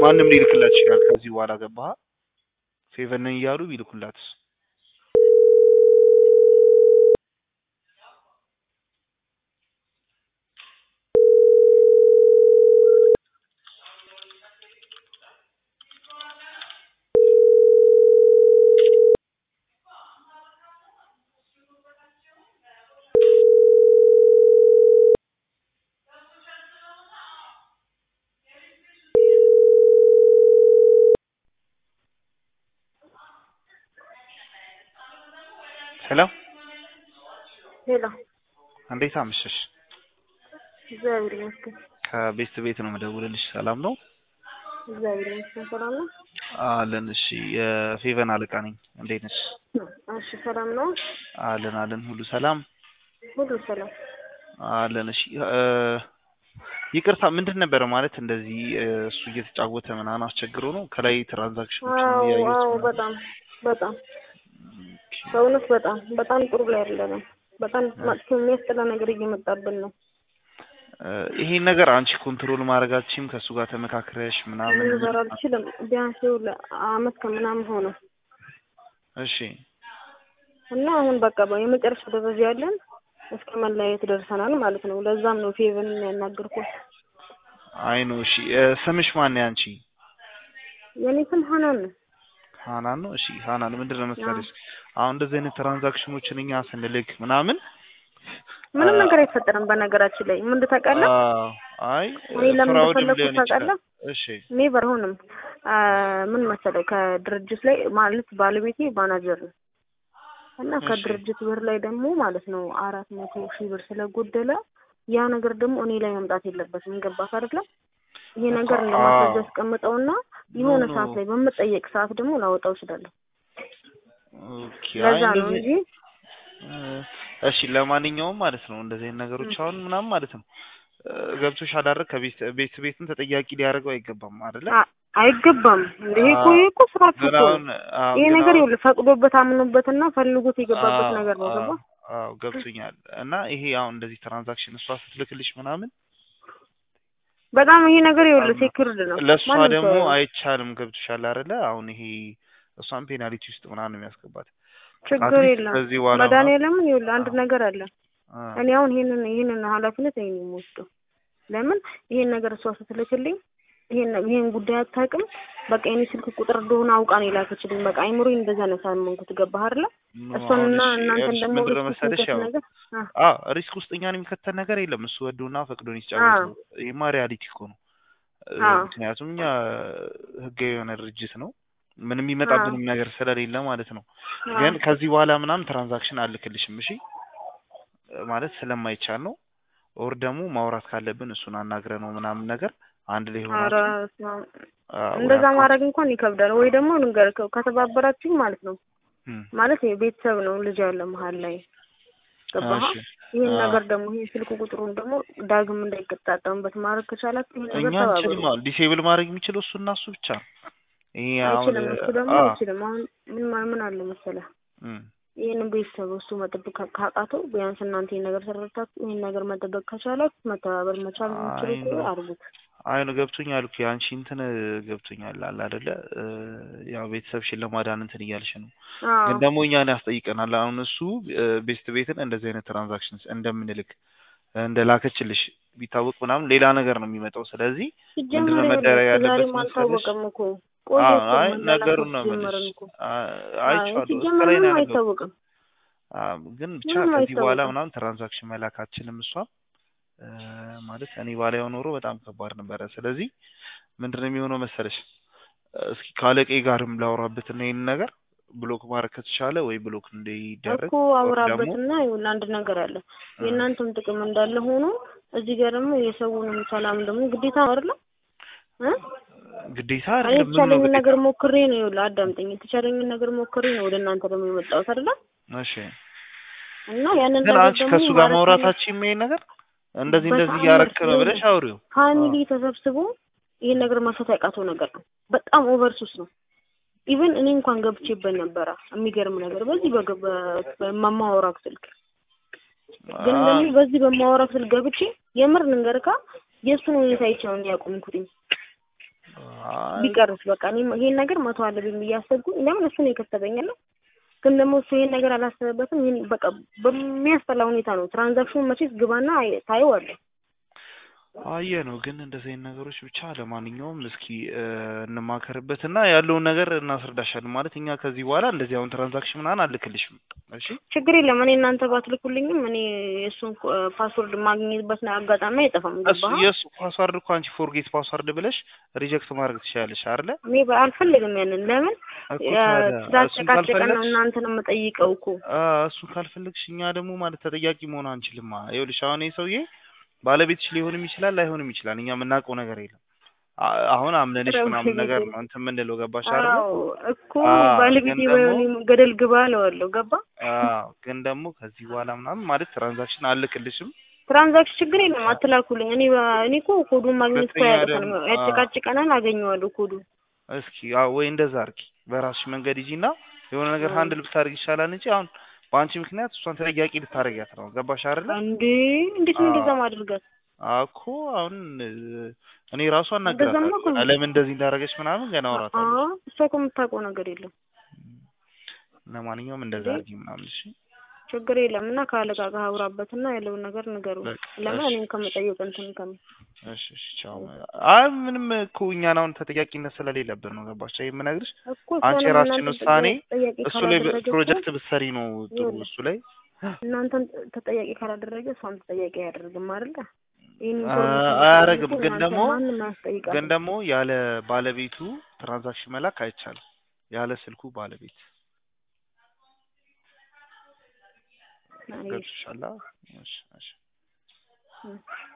ማንም ሊልክላት ይችላል። ከዚህ በኋላ ገባህ? ፌቨን ነኝ እያሉ ቢልኩላትስ? ሄሎ ሄሎ፣ እንዴት አመሸሽ? እግዚአብሔር ይመስገን። ከቤት ቤት ነው መደውልልሽ። ሰላም ነው እግዚአብሔር ይመስገን። ሰላም ነው? አለን። እሺ የፌቨን አለቃ ነኝ። እንዴት ነሽ? እሺ፣ ሰላም ነው? አለን አለን። ሁሉ ሰላም ሁሉ ሰላም። አለን። እሺ እ ይቅርታ ምንድን ነበረ ማለት እንደዚህ እ እሱ እየተጫወተ ምናምን አስቸግሮ ነው ከላይ ትራንዛክሽኖችን አዎ እያየሁት አዎ፣ ነው። በጣም በጣም በእውነት በጣም በጣም ጥሩ ላይ አይደለም። በጣም መጥፎ የሚያስጠላ ነገር እየመጣብን ነው። እ ይሄን ነገር አንቺ ኮንትሮል ማድረጋችም ከእሱ ጋር ተመካክረሽ ምናምን ልንዘራ አልችልም። ቢያንስ ይኸውልህ አመት ከምናምን ሆነ እሺ እና አሁን በቃ የመጨረሻ ደረጃ ያለን እስከ መለያየት ደርሰናል ማለት ነው። ለዛም ነው ፌቨን ያናገርኩት። አይ ነው እሺ እ ስምሽ ማን ነው ያንቺ? የኔ ስም ሀናን ነው። ሃናን ነው። እሺ ሃናን ምንድን ነው መሰለሽ አሁን እንደዚህ አይነት ትራንዛክሽኖችን እኛ ስንልክ ምናምን ምንም አ- ነገር አይፈጠርም። በነገራችን ላይ ምን ታውቃለህ? አዎ፣ አይ እኔ ለምን ፍራውድም እንደፈለኩት ሊሆን ይችላል። ታውቃለህ? እሺ እኔ በርሆንም ምን መሰለህ ከድርጅት ላይ ማለት ባለቤቴ ማናጀር ነው እና እሺ። ከድርጅት ብር ላይ ደግሞ ማለት ነው አራት መቶ ሺህ ብር ስለጎደለ ያ ነገር ደግሞ እኔ ላይ መምጣት የለበትም። ገባህ አይደለ? ይሄ ነገር እኮ እንደ አዎ። ማስረጃ አስቀምጠውና የሆነ ኖ፣ ኖ። ሰዓት ላይ በምጠየቅ ሰዓት ደግሞ ላወጣው እችላለሁ። ኦኬ አይ ለዛ ነው እንደዚህ እንጂ እ እሺ ለማንኛውም ማለት ነው እንደዚህ አይነት ነገሮች አሁን ምናምን ማለት ነው እ ገብቶሽ አዳረግ ከቤት ቤት ቤትን ተጠያቂ ሊያደርገው አይገባም አይደለ? አ- አይገባም። እንደ ይሄ እኮ ይሄ እኮ ስራችሁ ግን እኮ ነው። አሁን አዎ፣ ይሄ ግን ነገር አሁን ይኸውልህ ፈቅዶበት አምኖበትና ፈልጎት የገባበት አዎ፣ ነገር ነው። አዎ፣ ገባ አዎ ገብቶኛል። እና ይሄ አሁን እንደዚህ ትራንዛክሽን እሷ ስትልክልሽ ምናምን በጣም ይሄ ነገር ይኸውልህ ሴክርድ ነው። ለእሷ ማንም ደግሞ ሰው አይቻልም። ገብቶሻል አይደለ? አሁን ይሄ እሷን ፔናልቲ ውስጥ ምናምን ነው የሚያስገባት። ችግር አትሊስት የለም። ከዚህ በኋላ ምናምን መድኃኒዓለምን ይኸውልህ አንድ ነገር አለ። አ፣ እኔ አሁን ይሄንን ይሄንን ኃላፊነት እኔ ነው የምወስደው። ለምን ይሄን ነገር እሷ ስትልክልኝ ይሄን ይሄን ጉዳይ አታውቅም። በቃ የኔ ስልክ ቁጥር እንደሆነ አውቃ ነው የላከችልኝ። በቃ አይምሮዬን እንደዛ ነው ያሳመንኩት። ገባህ አይደለ? ኖ፣ እሷንና አሁን እሺ፣ እናንተን ይኸውልሽ ደግሞ ምንድን ነው ሪስክ መሰለሽ የሚከት ያው ነገር አ አ ሪስክ ውስጥ እኛን የሚከተል ነገር የለም። እሱ ወዶና ፈቅዶን ይጫወት ነው። ይሄማ ሪያሊቲ እኮ ነው። እ፣ አ ምክንያቱም እኛ ህጋዊ የሆነ ድርጅት ነው። ምንም የሚመጣብንም ነገር ስለሌለ ማለት ነው። አ ግን ከዚህ በኋላ ምናምን ትራንዛክሽን አልክልሽም። እሺ ማለት ስለማይቻል ነው። ኦር ደግሞ ማውራት ካለብን እሱን አናግረ ነው ምናምን ነገር አንድ ላይ ኧረ ሆናችሁ በስመ አብ። አ፣ ወይ እንደዛ አካውንት ማድረግ እንኳን ይከብዳል። ወይ ደግሞ ንገር ከተባበራችሁ ማለት ነው እም፣ ማለት ቤተሰብ ነው ልጅ ያለ መሀል ላይ ገባህ? እሺ ይህን አ፣ ነገር ደግሞ ይህ ስልክ ቁጥሩን ደግሞ ዳግም እንዳይቀጣጠምበት ማድረግ ከቻላችሁ ይህን ነገር እኛ ተባበሩ። አንችልም። አሁን ዲሴብል ማድረግ የሚችለው እሱ እና እሱ ብቻ ነው። ይሄ አሁን አይችልም። እሱ ደግሞ አ አይችልም። አሁን ምን ማ- ምን አለ መሰለህ እም፣ ይህንን ቤተሰብ እሱ መጠበቅ ካ- ካቃተው ቢያንስ እናንተ ይህን ነገር ተረድታችሁ ይህን ነገር መጠበቅ ከቻላችሁ መተባበር መቻል የምችሉ አይ ከሆነ ነው አድርጉት። አይ ነው ገብቶኛል እኮ የአንቺ እንትን ገብቶኛል አለ አይደለ? እ፣ ያው ቤተሰብሽን ለማዳን እንትን እያልሽ ነው። አዎ ግን ደግሞ እኛን ያስጠይቀናል። አሁን እሱ ቤስት ቤትን እንደዚህ አይነት ትራንዛክሽን እንደምንልክ እንደላከችልሽ ቢታወቅ ምናምን ሌላ ነገር ነው የሚመጣው። ስለዚህ ሲጀመር ምንድነው ይኸውልህ መደረግ እስከ ያለበት ዛሬም መሰለሽ? አልታወቀም እኮ ቆየ አዎ እኮ አይ መላላክ ነገሩን ነው ጀመርን የምልሽ። እኮ አ- አይ አይቼዋለሁ እስከ ሲጀመር ላይ ነው ምንም ያነበብኩት። አይታወቅም። አዎ ግን ብቻ ምንም ከዚህ በኋላ አይታወቅም። ምናምን ትራንዛክሽን መላካችንም እሷም እ፣ ማለት እኔ ባላየው ኖሮ በጣም ከባድ ነበረ። ስለዚህ ምንድነው የሚሆነው መሰለሽ እስኪ ካለቄ ጋርም ላውራበትና ይህን ነገር ብሎክ ማድረግ ከተቻለ ወይ ብሎክ እንዲደረግ እኮ ኦር ደግሞ አውራበትና ይኸውልህ አንድ ነገር አለ። እ፣ የእናንተም ጥቅም እንዳለ ሆኖ እዚህ ጋር ደግሞ የሰውንም ሰላም ደግሞ ግዴታ ነው አይደለ እ ግዴታ እኔ አይደለም ምን ነው የተቻለኝን ግዴታ? ነገር ሞክሬ ነው ይኸውልህ አዳምጠኝ። የተቻለኝን ነገር ሞክሬ ነው ወደ እናንተ ደግሞ የመጣሁት አይደለ እሺ እና ያንን ግን ነገር አንቺ ደግሞ ከእሱ ጋር ማድረግ ማውራታችን ይሄን ነገር እንደዚህ እንደዚህ በጣም እያረክ ነው ይኸውልህ ብለሽ አውሪው። ፋሚሊ ተሰብስቦ ይህን ነገር መፍታት ያቃተው ነገር ነው። በጣም ኦቨርሱስ ነው። ኢቨን እኔ እንኳን ገብቼበት ነበረ። የሚገርም ነገር በዚህ በገ- በ- በማማወራው ስልክ ግን አ- ደግሞ በዚህ በማወራው ስልክ ገብቼ የምር ንገርካ የእሱን ሁኔታ አይቼ ነው ያቆምኩትኝ። አይ ቢቀርስ በቃ እኔም ይሄን ነገር መቶ አለብኝ ብዬ አሰብኩኝ። ለምን እሱ ነው የከተበኛል። ግን ደግሞ እሱ ይሄን ነገር አላሰበበትም። ይሄን በቃ በሚያስጠላ ሁኔታ ነው ትራንዛክሽኑን መቼስ ግባና አይ- ታየዋለህ። አየ ነው ግን እንደዚህ አይነት ነገሮች ብቻ ለማንኛውም እስኪ እ፣ እንማከርበትና ያለውን ነገር እናስረዳሻለን። ማለት እኛ ከዚህ በኋላ እንደዚህ አሁን ትራንዛክሽን ምናምን አልክልሽም። እሺ ችግር የለም። እኔ እናንተ ባትልኩልኝም እኔ የእሱን ፓስወርድ ማግኘትበት አጋጣሚ አይጠፋም። እሱ ገባህ? የእሱ ፓስዋርድ እኮ አንቺ ፎርጌት ፓስዋርድ ብለሽ ሪጀክት ማድረግ ትችላለሽ አይደለ? እኔ በ- አልፈልግም ያንን። ለምን እኮ ታዲያ እሱን ስላጨቃጨቀን ነው ካልፈለግሽ እናንተን የምጠይቀው እኮ። አ እሱን ካልፈለግሽ እኛ ደግሞ ማለት ተጠያቂ መሆን አንችልማ። ይኸውልሽ አሁን ይህ ሰውዬ ባለቤትሽ ሊሆንም ይችላል ላይሆንም ይችላል። እኛ የምናውቀው ነገር የለም። አ- አሁን አምነንሽ ኧረ ምናምን ወይኔ ነገር ጉዴ። ነው እንትን የምንለው ገባሽ አይደለ? አዎ እኮ አዎ፣ ባለቤቴ ግን ባይሆን ደግሞ- ገደል ግባ እለዋለሁ። ገባ? አዎ ግን ደግሞ ከዚህ በኋላ ምናምን ማለት ትራንዛክሽን አልክልሽም። ትራንዛክሽን ችግር የለም አትላኩልኝ። እኔ በ- እኔ እኮ ኮዱን ማግኘት እኮ ሁለተኛ ያቅተንም ደግሞ- ያጨቃጭቀናል። አገኘዋለሁ ኮዱን። እስኪ አዎ ወይ እንደዛ አድርጊ፣ በራስሽ መንገድ ሂጂና የሆነ ነገር አዎ። ሀንድል ብታደርግ ይሻላል እንጂ አሁን በአንቺ ምክንያት እሷን ተጠያቂ ልታደርጊያት ነው። ገባሽ አይደለ? እንዴ እንዴት ነው አዎ። እንደዛ ማድረጋት? እኮ አሁን እ፣ እኔ ራሱ እንደዛማ አናግራታለሁ እኮ ነው። ለምን እንደዚህ እንዳደረገች ምናምን ገና አወራታለሁ። አዎ እሷ እኮ የምታውቀው ነገር የለም። ለማንኛውም እንደዛ እንዴ? አድርጊ ምናምን እሺ። ችግር የለም እና ከአለቃ ጋር አውራበትና ያለውን ነገር ንገሩ። በቃ ለምን እሺ። እኔም ከመጠየቅ እንትን ከም እሺ እሺ ቻው። አይ ምንም እኮ እኛን አሁን ተጠያቂነት ስለሌለብን ነው ገባሽ? ይሄ የምነግርሽ እኮ አንቺ እሷንም የራስሽን እናንተን ውሳኔ ተጠያቂ እሱ ላይ ካላደረገ እኮ ፕሮጀክት ብትሰሪ ነው ጥሩ። ይኸውልህ፣ እሱ ላይ እናንተን ተጠያቂ ካላደረገ እሷም ተጠያቂ አያደርግም አይደለ? ይህን አ- ኢንፎርሜሽን አያደርግም። ብታደርጉ ግን እናንተ ደግሞ ማንም አያስጠይቃትም። ግን ደግሞ ያለ ባለቤቱ ትራንዛክሽን መላክ አይቻልም። ያለ ስልኩ ባለቤት አይ፣ ገብቶሻል? እሺ እሺ እሺ።